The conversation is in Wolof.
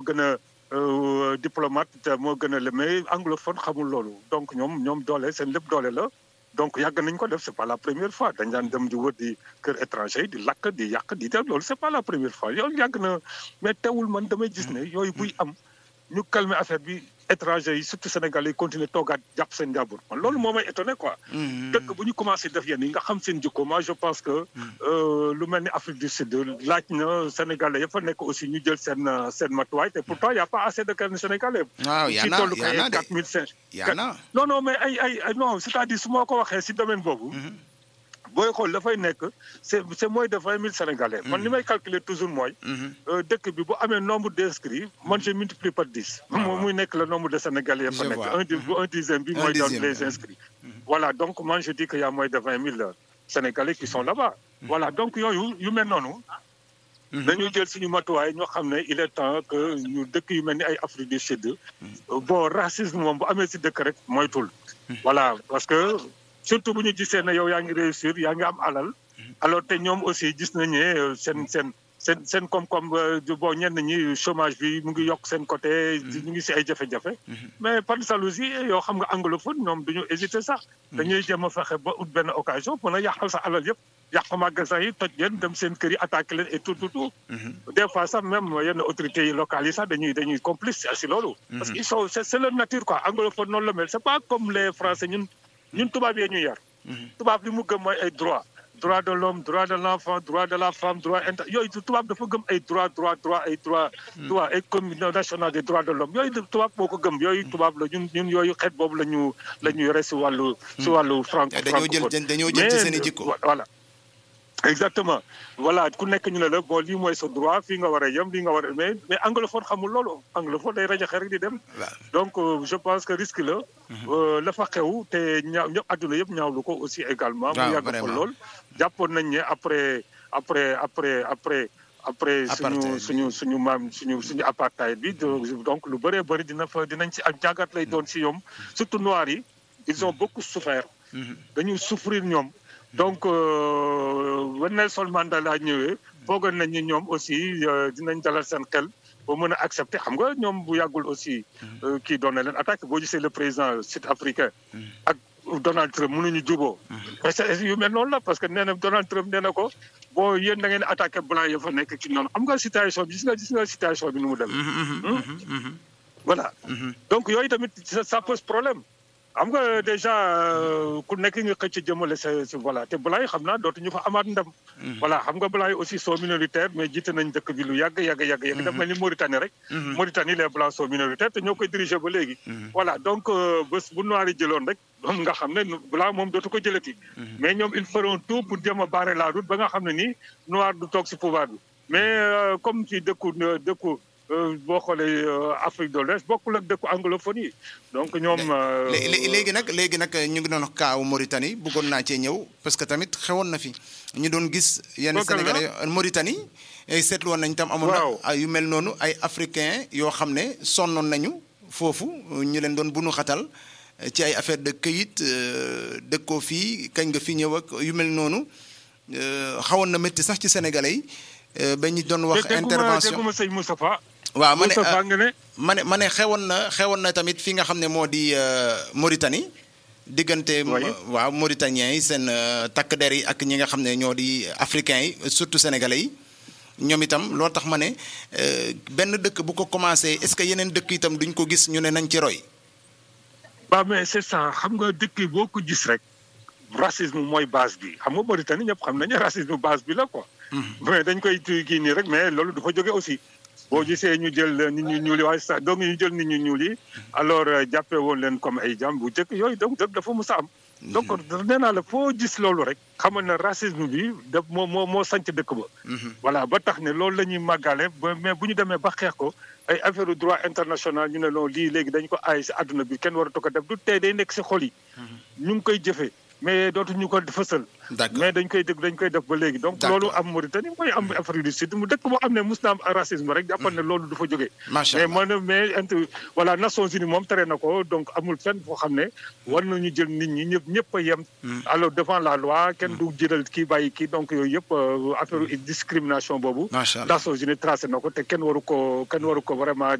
gën a euh, diplomate te moo gën a le mais anglophone xamul loolu donc ñoom ñoom doole seen lépp doole la donc yàgg nañ ko def c'est pas la première fois dañ daan dem di wër di kër étranger yi di lakk di yàq di def loolu c'est pas la première fois yow yàgg na mais teewul man damay gis ne yooyu buy am ñu calmer affaire bi étranger yi surtout sénégalais yi continuer toogaat jàpp seen njàmbur man loolu moo may étonné quoi dëkk bu ñu commencé def yenn yi nga xam seen jikko moi je pense que euh, lu mel ni Afrique du Sud laaj na sénégalais yëpp fa nekk aussi ñu jël seen euh, seen matuwaay te pourtant y a pas assez de kenn sénégalais waaw yaa ci na tollu ko yaa na ay de quatre mille cinq yaa na non non mais ay ay ay non c'est-à-dire su ma ko waxee si domaine boobu booy xool dafay nekk c'est c'est moins de vingt mille sénégalais man li may calculer toujours mooy euh, dëkk bi bu amee nombre d'inscrits man je multiplie par dix moom muy nekk le nombre de sénégalais ya fa Je nekk vois. un di bu un dixième bi Un mooy dans dixième, les ouais. inscrits voilà donc man je dis que y a moins de vingt mille sénégalais qui sont là-bas voilà donc yooyu yu mel noonu dañuy jël suñu matuwaay ñoo xam ne il est temps que ñu dëkk yu mel ni ay Afrique du Sud bon racisme moom bu amee si dëkk rek moytul voilà parce que surtout bu ñu gisee ne yow yaa ngi réussir yaa ngi am alal alors te ñoom aussi gis nañ ne euh, seen seen seen seen koom-koom euh, du- bon ñenn ñi chômage bi mu ngi yokk seen côté ñu ngi si ay jafe-jafe mais par jalousie yoo xam nga anglophone ñoom duñu hésiter sax dañuy jéem a fexe ba ut benn occasion mën a yàqal sa alal yëpp yàq magasin yi toj leen dem seen kër yi attaqué leen et tout tout tout des fois sax même yenn autorités yi locales yi sax dañuy dañuy complice si loolu parce que ils sont c'est c'est leur nature quoi anglophone noonu la mel c'est pas comme les français ñun ñun tubaab yee ñu yar tubaab li mu gëm mooy ay droit droit de l'homme droit de l'enfant droit de la femme droit inter yooyu tubaab dafa gëm ay droit droit droit ay droit droit ay commission nationale des droits de l'homme yooyu tubaab moo ko gëm yooyu tubaab la ñun ñun yooyu xeet boobu la ñu la ñu yore si wàllu si wàllu franc dañoo jël dañoo jël ci seen i jikko voilà exactement voilà ku nekk ñu ne la bon lii mooy sa droit fii nga war a yem lii nga war a mais mais anglophone xamul loolu anglophone day rajaxe rek di dem waaw donc euh, je pense que risque la euh, la fa xew te ñaaw ñëpp adduna yëpp ñaawlu ko aussi également mu waaw, yàgg ko vraiment. lool jàppoon nañ ne après après après après après suñu Apartheid bi. suñu suñu maam suñu suñu apartheid bi do- donc lu bëree bëri dina fa dinañ ci ak jàngat lay doon si ñoom surtout noirs yi ils ont beaucoup souffert dañu souffrir ñoom donc wen Nelson Mandela ñëwee foogoon nañ ni ñoom aussi euh, dinañ dalal seen xel ba mën a accepter xam nga ñoom bu yàggul aussi euh, kii doon na leen attaque boo gisee le président sud-africain ak Donald Trump mënuñu juboo mais c'est yu mel noonu la parce que nee na Donald Trump nee na ko bon yéen da ngeen attaqué blanc ya fa nekk ci noonu xam nga situation bi gis nga gis nga situation bi nu mu dem voilà donc yooyu tamit ça ça pose problème xam nga déjà euh, ku nekk nga xëcc jëmale sa sa voilà te balaa yi xam naa dootuñu fa amaat ndam. voilà xam nga balaa yi aussi sont minoritaires mais jiite nañ dëkk bi lu yàgg yàgg yàgg yàgg. daf mel ni Mauritanie rek. Mauritanie les blancs sont minoritaires te ñoo koy diriger ba léegi. voilà donc euh, bés bu noir yi jëloon rek moom nga xam ne blanc moom dootu ko jëlati. mais ñoom ils feront tout pour jéem a barrer la route ba nga xam ne nii noir du toog si pouvoir bi mais euh, comme ci dëkku dëkku. euh, boo xoolee euh, Afrique de l'Ouest bokkul ak dëkku anglophone yi donc ñoom. euh, Lé- lé- léegi nag léegi nag ñu ngi doon wax kaawu Mauritanie bëggoon naa cee ñëw parce que tamit xewoon na fi ñu doon gis yenn Bokkal la? Sénégalais Mauritanie eh, seetlu woon nañ tam amoon na Waaw. ay yu mel noonu ay africains yoo xam ne sonnoon nañu foofu ñu leen doon bunu xatal eh, ci ay affaire de këyit euh, dëkkoo fii kañ nga fi ñëw ak yu mel noonu euh, xawoon na métti sax ci Sénégalais yi euh, ba ñu doon wax te dégguma- intervention dégguma sëñ Moustapha. waaw ma ne Moustapha nga ne. ma ne ma ne xewoon na xewoon na tamit fi nga xam ne moo di euh, Mauritanie diggante Oui. waaw Mauritaniens yi seen euh, takk der yi ak ñi nga xam ne ñoo di africains yi surtout sénégalais yi ñoom itam loo tax ma ne euh, benn dëkk bu ko commencé est-ce que yeneen dëkk itam duñ ko gis ñu ne nañ ci roy. waaw mais c'est ça xam nga dëkk yi boo ko gis rek racisme mooy base bi xam nga Mauritanie ñëpp xam nañu racisme base bi la quoi. mais dañ koy tuy kii nii rek mais loolu du fa jóge aussi. boo gisee ñu jël nit ñu ñuul yi waaye sax donc ñu jël nit ñu ñuul yi alors euh, jàppee woon leen comme ay jàmm bu njëkk yooyu donc dëgg dafa mus a am. donc nee naa la foo gis loolu rek. xamal na racisme bi daf moo moo moo sanc dëkk ba. voilà ba tax ne loolu la ñuy màggale ba mais bu ñu demee ba xeex ko ay affaire droit international ñu ne loolu lii léegi dañ ko aay si àdduna bi kenn waratu ko def du tey day nekk si xol yi. ñu ngi koy jëfee mais dootuñu ko fësal. D'accord. mais dañ koy dégg dañ koy def ba léegi. donc D'accord. loolu am Mauritanie mooy am Afrique du Sud mu dëkk boo xam ne mus na am racisme rek jàppal ne loolu du fa jógee. Macha mais Allah. man mais inter voilà Nations Unies moom tere na ko donc amul fenn foo xam ne war nañu jël nit ñi ñëpp ñëpp a yem. alors devant la loi kenn du jëlal kii bàyyi kii donc yooyu yëpp euh, affaire discrimination boobu. Macha Allah. Nations Unies tracé na ko te kenn waru ko kenn waru ko vraiment